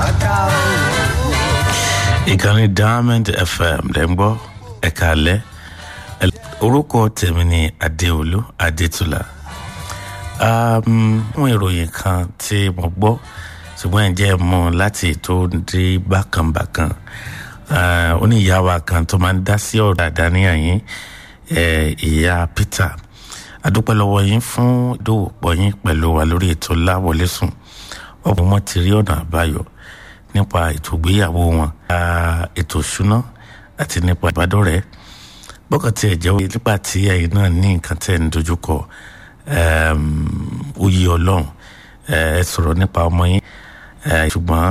ìkànnì diamond fm lẹ́ ń gbọ́ ẹ̀ka alẹ́ orúkọ tèmi ni adéolú adétúlà àwọn ìròyìn kan tí mo gbọ́ ṣùgbọ́n ẹ̀ jẹ́ mọ́ láti tó dé bákànbákan ó ní ìyá wa kan tó máa ń dá sí ọ̀rọ̀ àdáníyàn yín ìyá peter adúpẹ́ lọ́wọ́ yín fún ìdòwòpọ̀ yín pẹ̀lú wa lórí ètò láwọlé sùn ọ̀pọ̀ wọn ti rí ọ̀nà àbáyọ nípa ètò ìgbéyàwó wọn ètò ìṣúná àti nípa ìbádọ́rẹ̀ẹ́ bọ́kàn tí ẹ̀ jẹ́ nípa tí ẹ̀yin náà ní nǹkan tẹ̀ ń dojúkọ oyè ọlọ́run ẹ sọ̀rọ̀ nípa ọmọ yín ṣùgbọ́n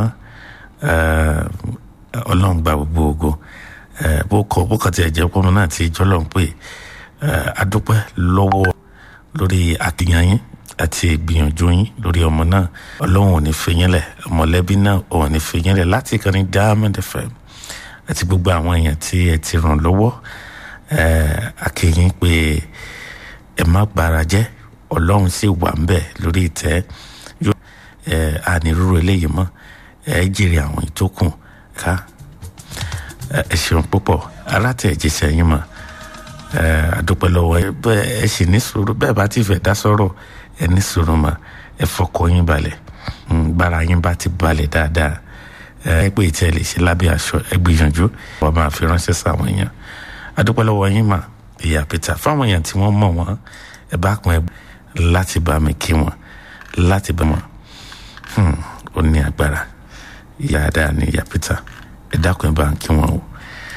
ọlọ́run gba gbogbo ògo bọ́kàn tí ẹ̀ jẹ́ pọ́nmọ́ náà ti jọ́lọ́run pé adúpẹ́ lọ́wọ́ lórí àkìyàn yín àti ìgbìyànjú yín lórí ọmọ náà ọlọ́run ò ní fi yín lẹ̀ mọ̀lẹ́bí náà ò ní fi yín lẹ̀ láti ìkànnì diamond fm àti gbogbo àwọn èèyàn tí ẹ ti ràn lọ́wọ́ àkìyìn pé ẹ má gbára jẹ́ ọlọ́run sì wà ń bẹ̀ lórí ìtẹ́ yóò ànírúurú eléyìí mọ́ ẹ jèrè àwọn ìtókùn ká ẹ ṣeun púpọ̀ alátẹ̀jíṣẹ́ yín mọ́ àdúpẹ́ lọ́wọ́ ẹ sì ní sùúrù bẹ́ẹ̀ bá ti fẹ́ dá sọ́rọ̀ ẹ ní sùúrù mọ́ ẹ fọkọ yín balẹ̀ gbára yín bá ti balẹ̀ dáadáa ẹ pé ìtẹ́ lè ṣe lábẹ́ aṣọ ẹ gbìyànjú wọ́n máa fi ránṣẹ́ sáwọn èèyàn àdúpẹ́ lọ́wọ́ yín mà ìyá peter fáwọn èèyàn tí wọ́n mọ̀ wọ́n ẹ bá kún ẹ láti bá mi kí wọn láti bá wọn ó ní agbára ìyá dáa ní ìyá peter ẹ dákun ẹ bá ń kí wọn o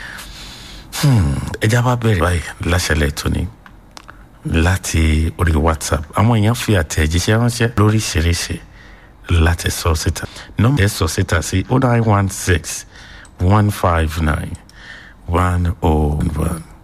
ẹja bá bẹ̀rẹ̀ báyìí láṣẹlẹ̀ tóní láti orí whatsapp àwọn èèyàn fi àtẹ̀jíṣẹ́ ránṣẹ́ lóríṣiríṣi láti sọ síta nọ́mbà ẹ̀ sọ síta sí oh nine one six one five nine one oh one.